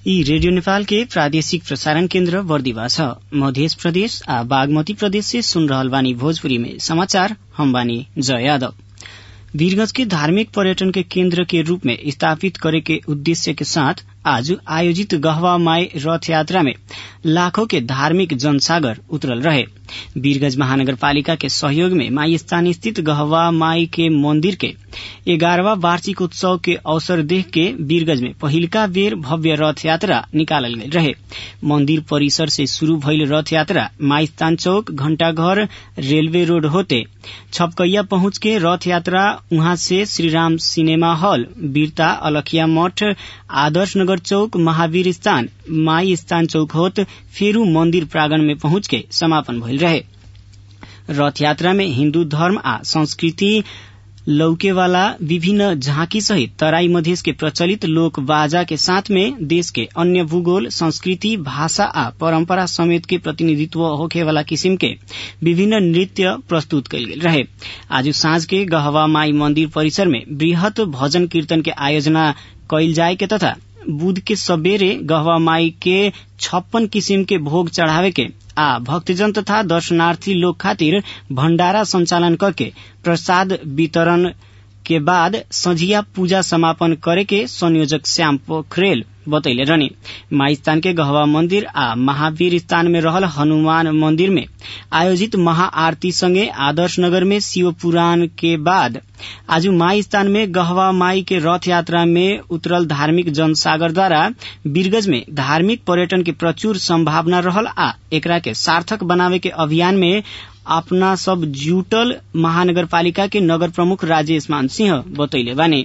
यी रेडियो नेपाल के प्रादेशिक प्रसारण केन्द्र बर्दिवा छ मध्य प्रदेश आ बागमती प्रदेश से सुन रहल बानी भोजपुरी में समाचार हम बानी जय यादव वीरगंज के धार्मिक पर्यटन के केन्द्र के रूप में स्थापित करे के उद्देश्य के साथ आज आयोजित गहवा माई रथ यात्रा में लाखों के धार्मिक जनसागर उतरल रहे वीरगंज महानगरपालिका के सहयोग में माई स्थान स्थित गहवा माई के मंदिर के ग्यारहवा वार्षिक उत्सव के अवसर देख के वीरगंज में पहिलका बेर भव्य रथ यात्रा निकालल गयल रहे मंदिर परिसर से शुरू भइल रथ यात्रा माई स्थान चौक घंटाघर रेलवे रोड होते छपकैया पहुंच के रथ यात्रा उहाँ से श्रीराम सिनेमा हॉल वीरता अलखिया मठ आदर्श नगर चौक महावीर स्थान माई स्थान चौक होत फेरू मंदिर प्रांगण में पहुंच के समापन भइल रहे रथ यात्रा में हिन्दू धर्म आ संस्कृति लौकेवाला विभिन्न झांकी सहित तराई मधेश के प्रचलित लोक बाजा के साथ में देश के अन्य भूगोल संस्कृति भाषा आ परंपरा समेत के प्रतिनिधित्व होखेवाला किसिम के विभिन्न नृत्य प्रस्तुत कयल गेल रहे आज साँझ के गहवा माई मंदिर परिसर में वृहत भजन कीर्तन के आयोजना कयल जाय के तथा बुध के सबेरे गहवा माई के छप्पन किसिम के भोग चढ़ावे के आ भक्तजन तथा दर्शनार्थी लोग खातिर भण्डारा संचालन करके प्रसाद वितरण के बाद संझिया पूजा समापन करे के संयोजक श्याम पोखरेल बतैले रहने माई स्थान के गहवा मंदिर आ महावीर स्थान में रहल हनुमान मंदिर में आयोजित महाआरती संगे आदर्श नगर में शिव पुराण के बाद आज माई स्थान में गहवा माई के रथ यात्रा में उतरल धार्मिक जनसागर द्वारा वीरगंज में धार्मिक पर्यटन के प्रचुर संभावना रहल आ एकरा के सार्थक बनावे के अभियान में अपना सब जुटल महानगरपालिका के नगर प्रमुख राजेश मान सिंह बतैले बाने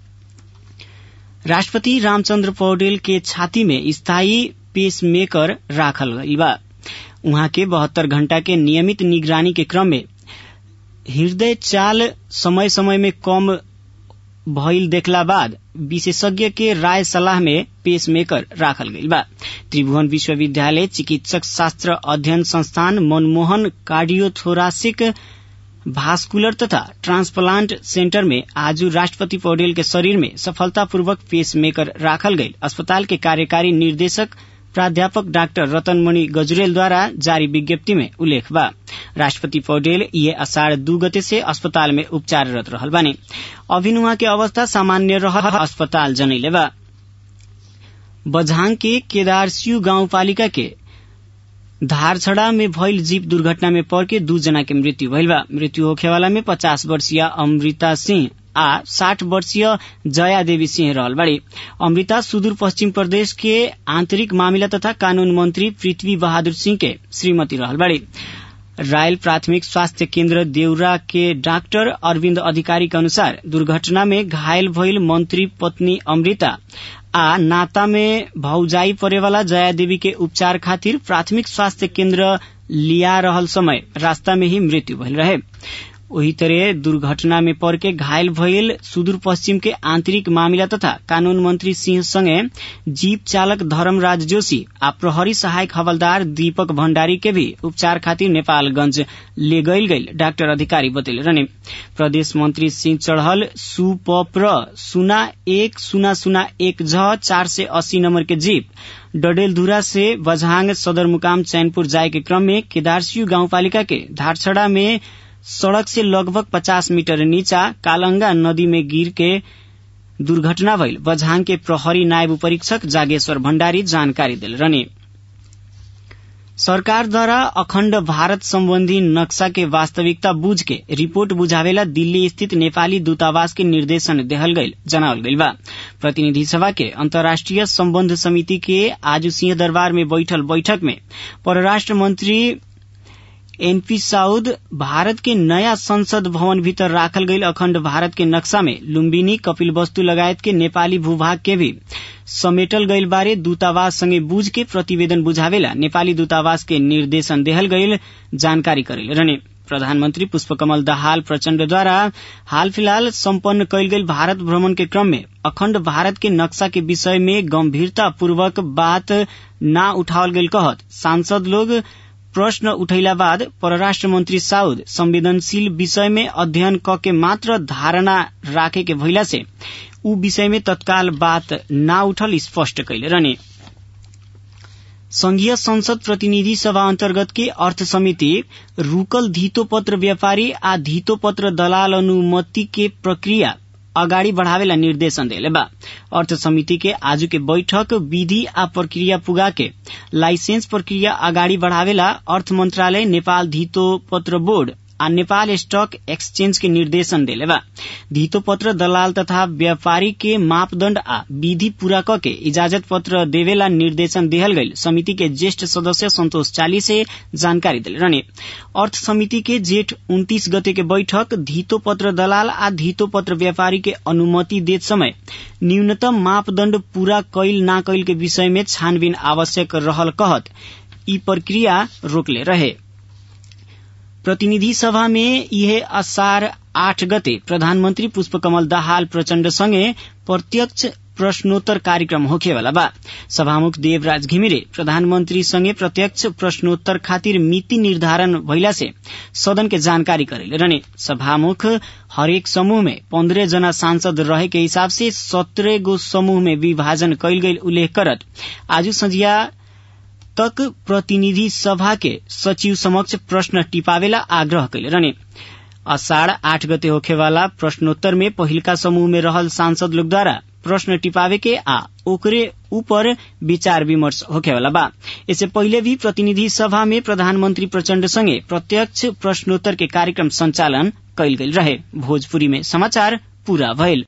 राष्ट्रपति रामचंद्र पौडेल के छाती में स्थायी पेसमेकर राखल गई बा उहाँ के बहत्तर घंटा के नियमित निगरानी के क्रम में हृदय चाल समय समय में कम भइल देखला बाद विशेषज्ञ के राय सलाह में पेसमेकर राखल गई बा त्रिभुवन विश्वविद्यालय चिकित्सक शास्त्र अध्ययन संस्थान मनमोहन कार्डियोथोरासिक भास्कुलर तथा ट्रांसप्लांट सेंटर में आज राष्ट्रपति पौडेल के शरीर में सफलतापूर्वक पेसमेकर राखल गई अस्पताल के कार्यकारी निर्देशक प्राध्यापक डाक्टर रतनमणि गजरेल द्वारा जारी विज्ञप्ति में उल्लेख बा राष्ट्रपति पौडेल ये अषाढ़ दू गते से अस्पताल में उपचाररत रहल बानी अभिन उहाँ के अवस्था सामान्य रह अस्पताल जनैले बा बझाङ के केदारसियू गाउँपालिका के धारछड़ा में भइल जीप दुर्घटना में पड़ के दू जना के मृत्यु भइल बा मृत्यु होखेवाला में पचास वर्षीय अमृता सिंह आ साठ वर्षीय जया देवी सिंह रहल बाड़ी अमृता सुदूर पश्चिम प्रदेश के आंतरिक मामिला तथा कानून मंत्री पृथ्वी बहादुर सिंह के श्रीमती रहल बाड़ी रायल प्राथमिक स्वास्थ्य केन्द्र देउरा के डाक्टर अरविन्द अधिकारी के अनुसार दुर्घटना में घायल भइल मंत्री पत्नी अमृता आ नाता में भौजाई परेवाला जया देवी के उपचार खातिर प्राथमिक स्वास्थ्य केन्द्र लिया रहल समय रास्ता में ही मृत्यु भइल रहे वही तरह दुर्घटना में पड़ के घायल भइल सुदूर पश्चिम के आंतरिक मामिला तथा कानून मंत्री सिंह संगे जीप चालक धर्मराज जोशी आ प्रहरी सहायक हवलदार दीपक भण्डारी के भी उपचार खातिर नेपालगंज ले गईल गईल डाक्टर अधिकारी बतैले रहने प्रदेश मंत्री सिंह चढ़ल सुपप्र सुना एक सुना सुना एक झ चार से अस्सी नंबर के जीप डडेलधुरा से बझांग सदरमुकाम चैनपुर जाए के क्रम में केदारसियू गाउँपालिका के धारछड़ा में सड़क से लगभग 50 मीटर नीचा कालंगा नदी में गिर के दुर्घटना भइल बझाङ के प्रहरी नायब परीक्षक जागेश्वर भण्डारी जानकारी दिल रहने सरकारद्वारा अखण्ड भारत सम्बन्धी नक्शा के वास्तविकता बुझ के रिपोर्ट बुझावेला दिल्ली स्थित नेपाली दूतावास के निर्देशन देहल गईल जनावल गईल बा प्रतिनिधि सभा के अन्तर्राष्ट्रिय सम्बन्ध समिति के आज सिंह दरबार में बैठल बैठक में परराष्ट्र मंत्री एनपी साउद भारत के नयाँ संसद भवन भीतर राखल गईल अखण्ड भारत के नक्शा में लुम्बिनी कपिलवस्तु लगायत के नेपाली भूभाग के भी समेटल गईल बारे दूतावास संगे बूझ के प्रतिवेदन बुझावेला नेपाली दूतावास के निर्देशन देहल गईल जानकारी करेल रहने प्रधानमन्त्री पुष्पकमल दाहाल प्रचण्डद्वारा हाल फिलहाल सम्पन्न कयल गेल भारत भ्रमण के क्रम में अखण्ड भारत के नक्शा के विषय में गम्भीरतापूर्वक बात न उठावल गेल कहत सांसद लोग प्रश्न उठैला बाद परराष्ट्र मंत्री साउद संवेदनशील विषय में अध्ययन क के मात्र धारणा राखे के भइला से ऊ विषय में तत्काल बात न उठल स्पष्ट कैले रहने संघीय संसद प्रतिनिधि सभा अन्तर्गत के अर्थ समिति रूकल धितो पत्र व्यापारी आ धितो पत्र दलाल अनुमति के प्रक्रिया अगाडि बढ़ावेला निर्देशन देले बा अर्थ समिति के आज के बैठक विधि आ प्रक्रिया पुगा के लाइसेंस प्रक्रिया अगाडि बढ़ावेला अर्थ मंत्रालय नेपाल धितो पत्र बोर्ड आ नेपाल स्टक एक्सचेंज के निर्देशन देले बा धितो पत्र दलाल तथा व्यापारी के मापदण्ड आ विधि पूरा क के इजाजत पत्र देवेला निर्देशन देहल गईल समिति के ज्येष्ठ सदस्य संतोष चाली से जानकारी दिले रहने अर्थ समिति के जेठ उन्तीस गते के बैठक धितो पत्र दलाल आ धितो पत्र व्यापारी के अनुमति देत समय न्यूनतम मापदण्ड पूरा कैल ना कैल के विषय में छानबीन आवश्यक रहल कहत ई प्रक्रिया रोकले रहे प्रतिनिधि सभा में यह असार आठ गते प्रधानमन्त्री पुष्पकमल दाहाल प्रचण्ड सँगै प्रत्यक्ष प्रश्नोत्तर कार्यक्रम होखेवाला बा सभामुख देवराज घिमिरे प्रधानमन्त्री सँगै प्रत्यक्ष प्रश्नोत्तर खातिर मिति निर्धारण भइला से सदन के जानकारी करेले रहने सभामुख हरेक समूह में पन्द्रह जना सांसद रहे के हिसाब से सत्रह गो समूह में विभाजन कैल गई उल्लेख करत आज संझिया तक प्रतिनिधि सभा के सचिव समक्ष प्रश्न टिपावेला आग्रह कैले रहने अषाढ़ आठ गते होखेवाला प्रश्नोत्तर में पहिलका समूह में रहल सांसद लोगद्वारा प्रश्न टिपावे के आ ओकरे ऊपर विचार विमर्श होखेवाला बा इससे पहिले भी प्रतिनिधि सभा में प्रधानमन्त्री प्रचण्ड सँगै प्रत्यक्ष प्रश्नोत्तर के कार्यक्रम संचालन कैल गेल रहे भोजपुरी में समाचार पूरा भइल